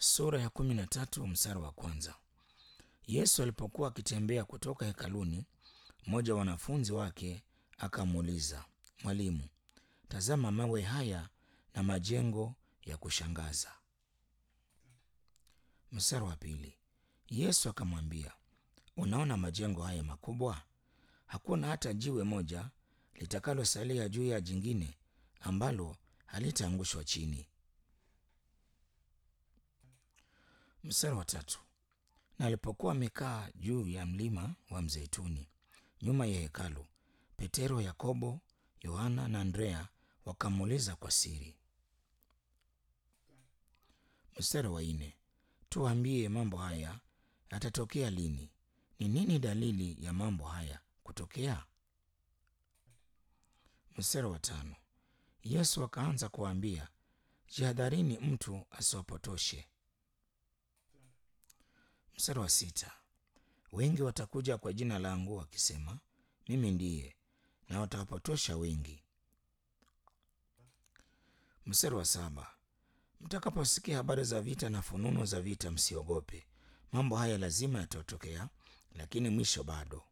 Sura ya kumi na tatu mstari wa kwanza. Yesu alipokuwa akitembea kutoka hekaluni, mmoja wa wanafunzi wake akamuuliza, Mwalimu, tazama mawe haya na majengo ya kushangaza. Mstari wa pili. Yesu akamwambia, unaona majengo haya makubwa? Hakuna hata jiwe moja litakalosalia juu ya jingine ambalo halitaangushwa chini. Mstari wa tatu. Na alipokuwa amekaa juu ya mlima wa Mzeituni nyuma ya hekalu, Petero, Yakobo, Yohana na Andrea wakamuuliza kwa siri. Mstari wa nne. Tuambie, mambo haya yatatokea lini? Ni nini dalili ya mambo haya kutokea? Mstari wa tano. Yesu akaanza kuwaambia, jihadharini mtu asiwapotoshe. Mstari wa sita. Wengi watakuja kwa jina langu wakisema, mimi ndiye, na watawapotosha wengi. Mstari wa saba. Mtakaposikia habari za vita na fununu za vita, msiogope. Mambo haya lazima yatatokea, lakini mwisho bado.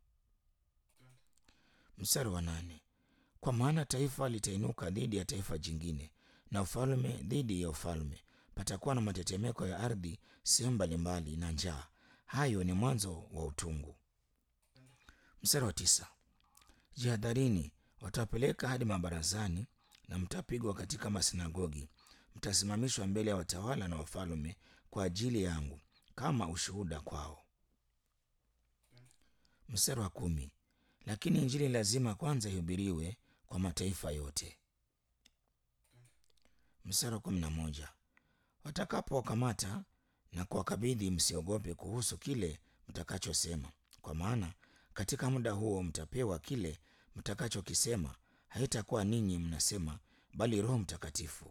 Mstari wa nane. Kwa maana taifa litainuka dhidi ya taifa jingine, na ufalme dhidi ya ufalme. Patakuwa na matetemeko ya ardhi sehemu mbalimbali, na njaa. Hayo ni mwanzo wa utungu. Mstari wa tisa. Jihadharini, watawapeleka hadi mabarazani, na mtapigwa katika masinagogi. Mtasimamishwa mbele ya watawala na wafalme kwa ajili yangu, kama ushuhuda kwao. Mstari wa kumi. Lakini Injili lazima kwanza ihubiriwe kwa mataifa yote. Mstari wa kumi na moja. Watakapowakamata na kuwakabidhi, msiogope kuhusu kile mtakachosema, kwa maana katika muda huo mtapewa kile mtakachokisema. Haitakuwa ninyi mnasema, bali Roho Mtakatifu.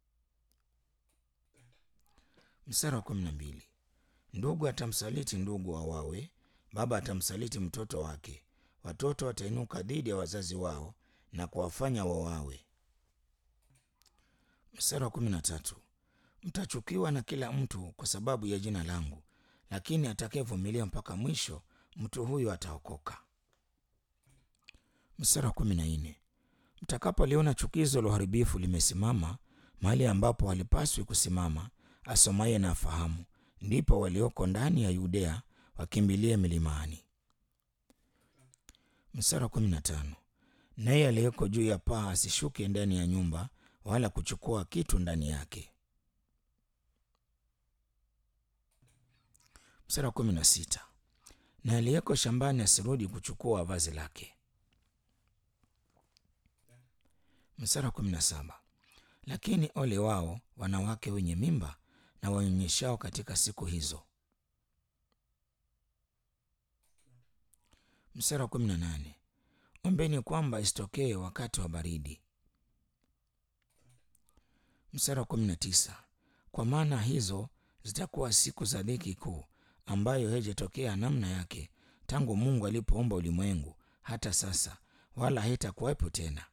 Mstari wa kumi na mbili. Ndugu atamsaliti ndugu awawe, baba atamsaliti mtoto wake, watoto watainuka dhidi ya wazazi wao na kuwafanya wawawe. Mstari wa kumi na tatu. Mtachukiwa na kila mtu kwa sababu ya jina langu, lakini atakayevumilia mpaka mwisho, mtu huyo ataokoka. Mstari wa kumi na nne. Mtakapoliona chukizo la uharibifu limesimama mahali ambapo halipaswi kusimama, asomaye na afahamu, ndipo walioko ndani ya Yudea wakimbilie milimani. Mstari wa kumi na tano. Naye aliyeko juu ya paa asishuke ndani ya nyumba, wala kuchukua kitu ndani yake. Mstari wa kumi na sita. Na aliyeko shambani asirudi kuchukua vazi lake. Mstari wa kumi na saba. Lakini ole wao wanawake wenye mimba na wanyonyeshao katika siku hizo. Mstari wa kumi na nane. Ombeni kwamba isitokee wakati wa baridi. Mstari wa kumi na tisa. Kwa maana hizo zitakuwa siku za dhiki kuu, ambayo haijatokea namna yake tangu Mungu alipoumba ulimwengu hata sasa, wala haitakuwepo tena.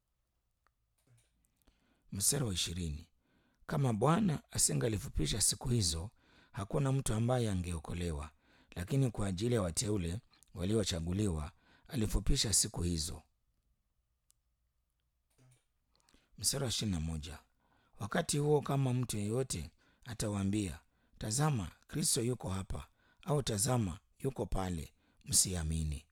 Mstari wa ishirini. Kama Bwana asingalifupisha siku hizo, hakuna mtu ambaye angeokolewa, lakini kwa ajili ya wateule waliochaguliwa alifupisha siku hizo. Mstari wa ishirini na moja. Wakati huo kama mtu yeyote atawaambia, tazama Kristo yuko hapa, au tazama yuko pale, msiamini.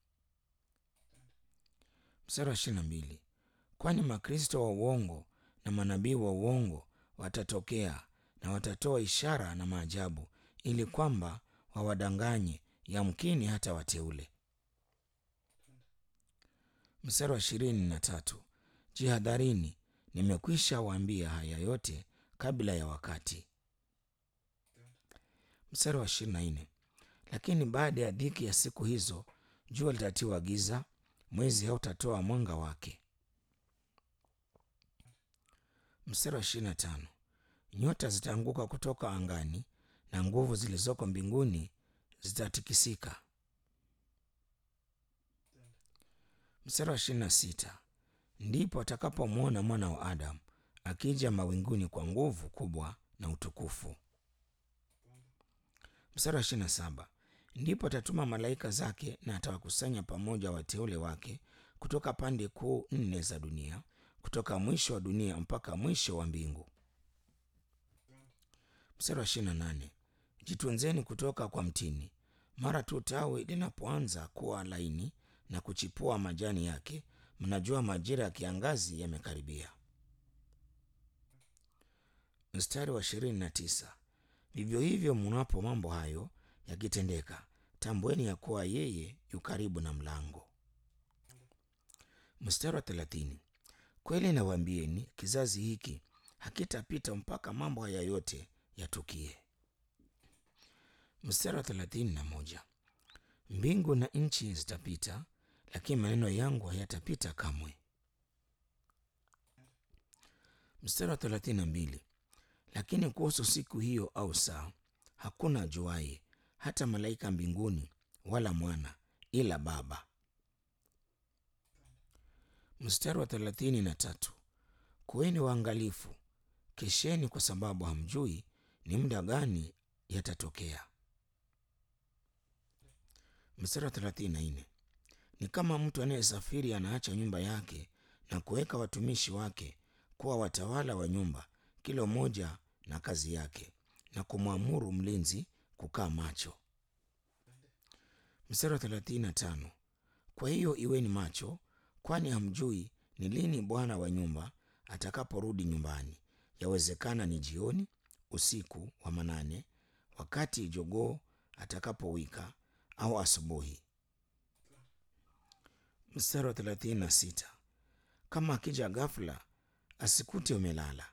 Mstari wa ishirini na mbili. Kwani makristo wa uongo na manabii wa uongo watatokea na watatoa ishara na maajabu, ili kwamba wawadanganye, yamkini hata wateule. Mstari wa ishirini na tatu. Jihadharini, nimekwisha waambia haya yote kabla ya wakati. Mstari wa ishirini na nne. Lakini baada ya dhiki ya siku hizo, jua litatiwa giza, mwezi hautatoa mwanga wake. Mstari wa ishirini na tano. Nyota zitaanguka kutoka angani na nguvu zilizoko mbinguni zitatikisika. Mstari wa ishirini na sita. Ndipo atakapomwona mwana wa Adamu akija mawinguni kwa nguvu kubwa na utukufu. Mstari wa ishirini na saba ndipo atatuma malaika zake na atawakusanya pamoja wateule wake kutoka pande kuu nne za dunia, kutoka mwisho wa dunia mpaka mwisho wa mbingu. Mstari wa ishirini na nane jitunzeni kutoka kwa mtini, mara tu tawi linapoanza kuwa laini na kuchipua majani yake, mnajua majira ya kiangazi yamekaribia. Mstari wa ishirini na tisa vivyo hivyo mnapo mambo hayo yakitendeka, tambueni ya kuwa yeye yu karibu na mlango. Mstari wa thelathini kweli nawaambieni, kizazi hiki hakitapita mpaka mambo haya yote yatukie. Mstari wa thelathini na moja mbingu na nchi zitapita, lakini maneno yangu hayatapita kamwe. Mstari wa thelathini na mbili lakini kuhusu siku hiyo au saa hakuna ajuaye, hata malaika mbinguni, wala mwana, ila Baba. Mstari wa thelathini na tatu kuweni waangalifu, kesheni, kwa sababu hamjui ni muda gani yatatokea. Mstari wa thelathini na nne ni kama mtu anayesafiri anaacha nyumba yake na kuweka watumishi wake kuwa watawala wa nyumba, kila mmoja na kazi yake, na kumwamuru mlinzi kukaa macho. Mstari wa thelathini na tano kwa hiyo iweni macho, kwani hamjui ni lini bwana wa nyumba atakaporudi nyumbani. Yawezekana ni jioni, usiku wa manane, wakati jogoo atakapowika, au asubuhi. Mstari wa thelathini na sita kama akija ghafula, asikute umelala.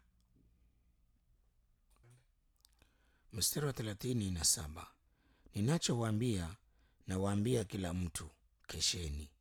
Mstari wa thelathini na saba ninachowaambia nawaambia kila mtu, kesheni.